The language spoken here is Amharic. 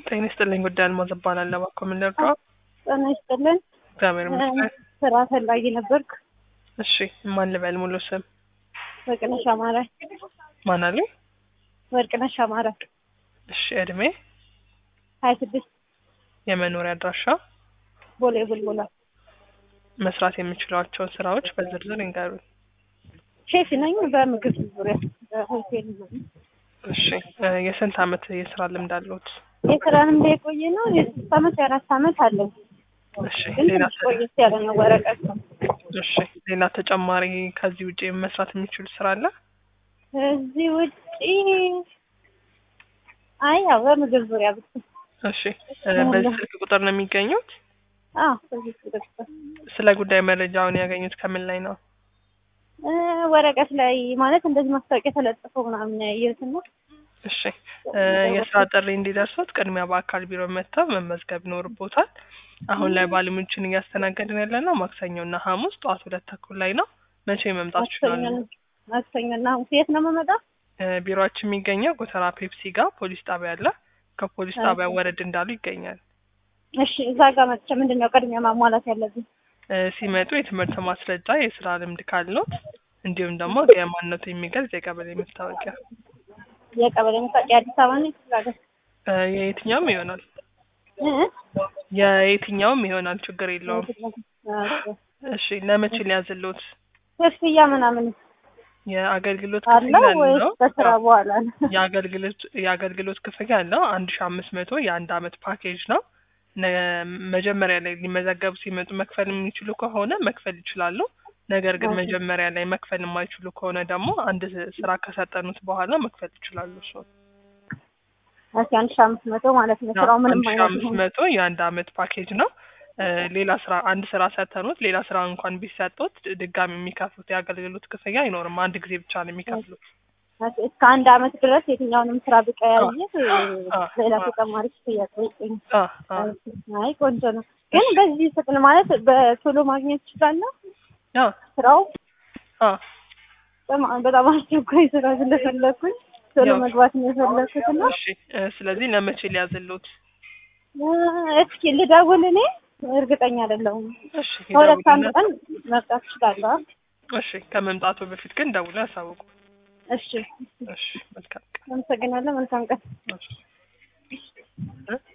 ጤና ይስጥልኝ። ጉዳይ አልማዝ እባላለሁ። እባክዎ ምን ልርዳዎ? ጤና ይስጥልን። እግዚአብሔር ይመስገን። ስራ ፈላጊ ነበርኩ። እሺ ማን ልበል? ሙሉ ስም ወርቅነሽ አማረ። ማን አለኝ? ወርቅነሽ አማረ እሺ እድሜ፣ ሀያ ስድስት የመኖሪያ አድራሻ፣ ቦሌ ቡልቡላ። መስራት የሚችሏቸውን ስራዎች በዝርዝር ይንገሩኝ። ሼፍ ነኝ በምግብ ዙሪያ በሆቴል ነው። እሺ እ የስንት አመት የስራ ልምድ አለዎት? የስራ ልምድ የቆየ ነው። የሶስት አመት የአራት አመት አለኝ። እሺ ግን ሌላ ትንሽ ቆየት ያለ ነው ወረቀት ነው። እሺ ሌላ ተጨማሪ ከዚህ ውጭ መስራት የሚችሉ ስራ አለ? ከዚህ ውጪ አይ ያው በምግብ ዙሪያ ብቻ እሺ እ በዚህ ስልክ ቁጥር ነው የሚገኙት? አዎ በዚህ ዙሪያ ብቻ ስለ ጉዳይ መረጃውን ያገኙት ከምን ላይ ነው? እ ወረቀት ላይ ማለት እንደዚህ ማስታወቂያ ተለጥፎ ምናምን ነው ያየሁት እና እሺ እ የስራ ጥሪ እንዲደርሱት ቅድሚያ በአካል ቢሮ መጥተው መመዝገብ ይኖርቦታል። አሁን ላይ ባለሙያዎችን እያስተናገድን ያለ ነው ማክሰኞ እና ሐሙስ ጠዋት ሁለት ተኩል ላይ ነው። መቼ መምጣት ይችላሉ? ማክሰኞ እና ሐሙስ የት ነው የምመጣው? እ ቢሮአችን የሚገኘው ጎተራ ፔፕሲ ጋር ፖሊስ ጣቢያ አለ። ከፖሊስ ጣቢያ ወረድ እንዳሉ ይገኛል። እሺ እዛ ጋር መጥቼ ምንድን ነው ቅድሚያ ማሟላት ያለብኝ? እ ሲመጡ የትምህርት ማስረጃ፣ የስራ ልምድ ካለዎት እንዲሁም ደግሞ የማንነቱ የሚገልጽ የቀበሌ መታወቂያ የቀበሌ መታወቂያ አዲስ አበባ ነው ክፍለ ሀገር? እ የየትኛውም ይሆናል እ? የየትኛውም ይሆናል ችግር የለውም። ኦኬ። እሺ ለመቼ ሊያዝልዎት? ክፍያ ምናምን የአገልግሎት አለው ክፍያ ወይስ አለው። በስራ በኋላ ነው? የአገልግሎት የአገልግሎት ክፍያ አለው አንድ ሺ አምስት መቶ የአንድ አመት ፓኬጅ ነው። ነ- መጀመሪያ ላይ ሊመዘገቡ ሲመጡ መክፈል የሚችሉ ከሆነ መክፈል ይችላሉ። ነገር ግን ኦኬ። መጀመሪያ ላይ መክፈል የማይችሉ ከሆነ ደግሞ አንድ ስራ ከሰጠኑት በኋላ መክፈል ይችላሉ። እሱ እሺ አንድ ሺህ አምስት መቶ ማለት ነው። ስራው ምንም አንድ ሺ አይነት አምስት ይሁን መቶ የአንድ አመት ፓኬጅ ነው። እ ሌላ ስራ አንድ ስራ ሰተኑት ሌላ ስራ እንኳን ቢሰጡት ድጋሚ የሚከፍሉት የአገልግሎት ክፍያ አይኖርም። አንድ ጊዜ ብቻ ነው የሚከፍሉት። እሺ፣ እስከ አንድ አመት ድረስ የትኛውንም ስራ ብቀያየር አ- ሌላ አ- ተጨማሪ ክፍያ ጠይቀኝ። አ አ አይ ቆንጆ ነው። ግን በዚህ ፍጥን ማለት በቶሎ ማግኘት ይችላለሁ። አ ስራው አ በጣም በጣም አስቸኳይ ስራ ስለፈለኩኝ ቶሎ ያው- መግባት ነው የፈለኩት እና እሺ እ ስለዚህ ለመቼ ሊያዝልዎት? እ እስኪ ልደውል። እኔ እርግጠኛ አይደለሁም። እሺ ከሁለት አንድ ይደውሉና ቀን መምጣት እችላለሁ። እሺ ከመምጣቱ በፊት ግን ደውለው ያሳውቁ። እሺ፣ እሺ መልካም ቀን። አመሰግናለሁ። መልካም ቀን። እሺ እ